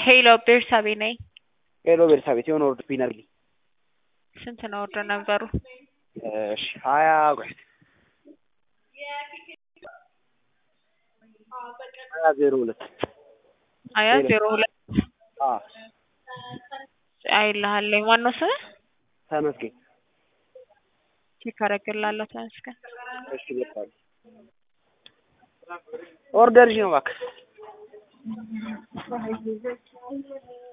ሄሎ ቤርሳቤ ነኝ። ሄሎ ቤርሳቤት የሆነ ወርድ ቢነግሪኝ። ስንት ነው ወርዶ ነበሩ? እሺ ሀያ ቆይ ሀያ ዜሮ ሁለት ሀያ ዜሮ ሁለት አ አይልሃለኝ። ማነው ስምህ? ተመስገን። ቼክ አደርግልሃለሁ። ተመስገን። እሺ በቃ ኦርደርሽ ነው እባክህ